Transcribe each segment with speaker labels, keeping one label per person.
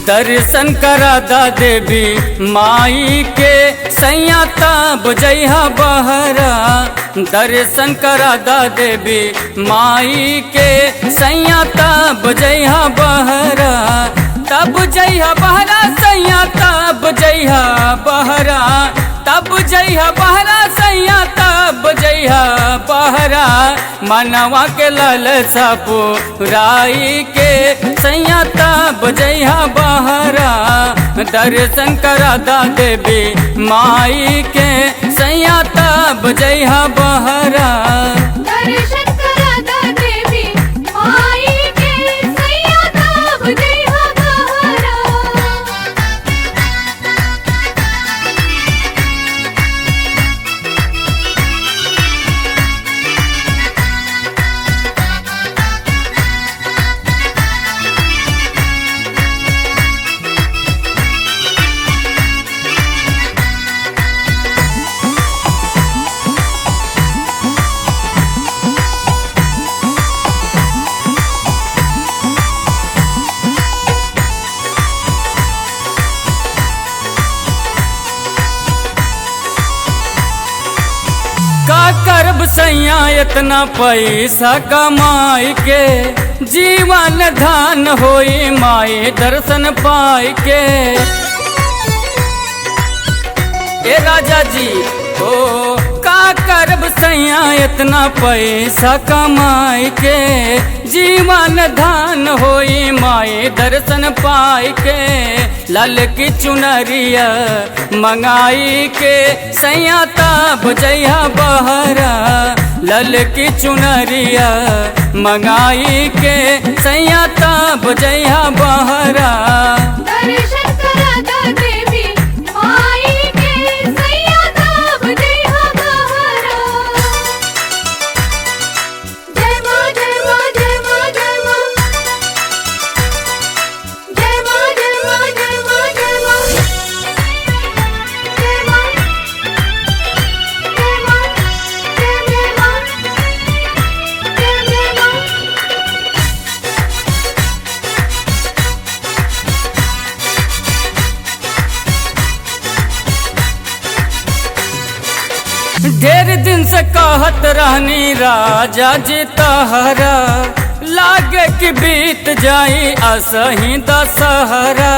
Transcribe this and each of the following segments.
Speaker 1: दर्शन करा दा देवी माई के सैया तब जइहा बहरा दर्शन करा दा देवी माई के सैया तब जइहा बहरा तब जइहा बहरा सैया तब जइहा बहरा तब जइहा बहरा सैया तब जइहा बहरा मनवा के लल सपुराई के सैया तब जइहा बहरा दर्शन करा दा देवी माई के सैया तब जइहा बहरा
Speaker 2: दर्शन करा दा देवी आई के सैया तब जइहा बहरा
Speaker 1: का करब सैया इतना पैसा कमाई के जीवन धान होई माई दर्शन पाई के ए राजा जी ओ का करब सैया इतना पैसा कमाई के जीवन धान होई माई दर्शन पाई के लाल की चुनरिया मंगाई के सैया तब जइहा बहरा लल की चुनरिया मंगाई के सैया तब जइहा बहरा
Speaker 2: दर्शन करा दा देवी आई के सैया तब जइहा बहरा जय मां जय मां जय मां जय मां जय मां जय मां जय मां जय मां जय मां जय मां जय मां जय मां
Speaker 1: ढेर दिन से कहत रहनी राजा जी तहरा लागे कि बीत जाई असही दशहरा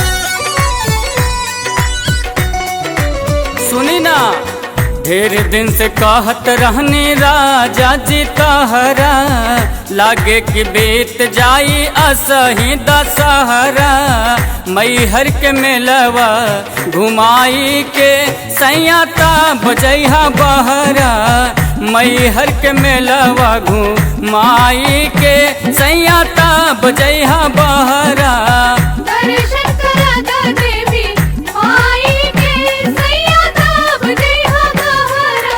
Speaker 1: सुनी ना ढेर दिन से कहत रहनी राजा जी तहरा लागे कि बीत जाई असही दशहरा मैहर के मेलवा घुमाई के सैया तब जइहा बहरा मैहर के मेलवा घुमाई के सैया तब जइहा बहरा
Speaker 2: दर्शन करा दा देवी आई के सैया तब जइहा बहरा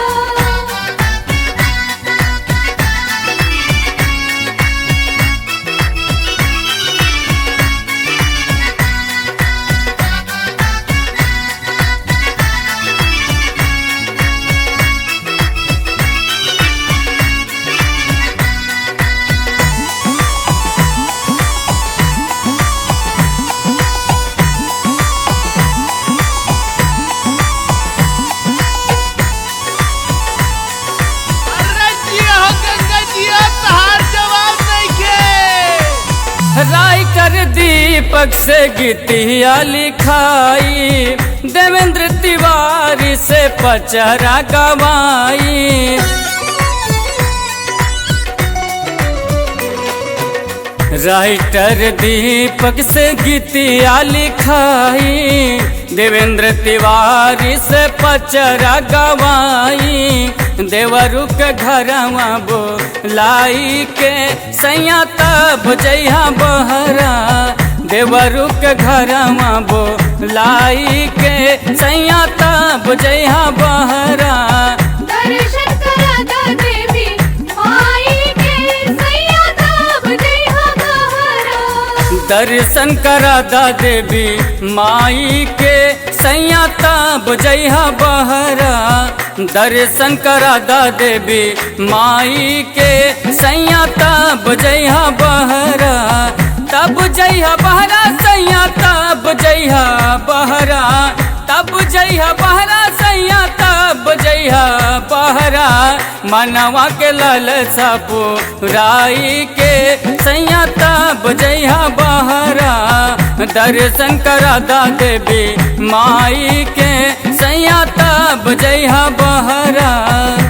Speaker 3: अरे जिया हो गंगा जिया तहार जवाब नइखे
Speaker 1: राइटर दीपक से गीतिया लिखाई देवेंद्र तिवारी से पचरा गवाई राइटर दीपक से गीतिया लिखाई देवेंद्र तिवारी से पचरा गवाई देवरु के घरवा बोलाई के सैया तब जइहा बहरा देवरु के घरवा बोलाई के सैया तब जइहा बहरा
Speaker 2: दर्शन करा दा देवी आई के सैया तब जइहा बहरा
Speaker 1: दर्शन करा दा देवी माई के सैया तब जइहा बहरा दर्शन करा दा देवी माई के सैया तब जइहा बहरा तब जइहा बहरा सैया तब जइहा बहरा तब जइहा बहरा सैया तब जइहा बहरा मनवा के ललसा पुराई के सैया तब जइहा बहरा दर्शन करा दा देवी माई के सैया तब जइहा बहरा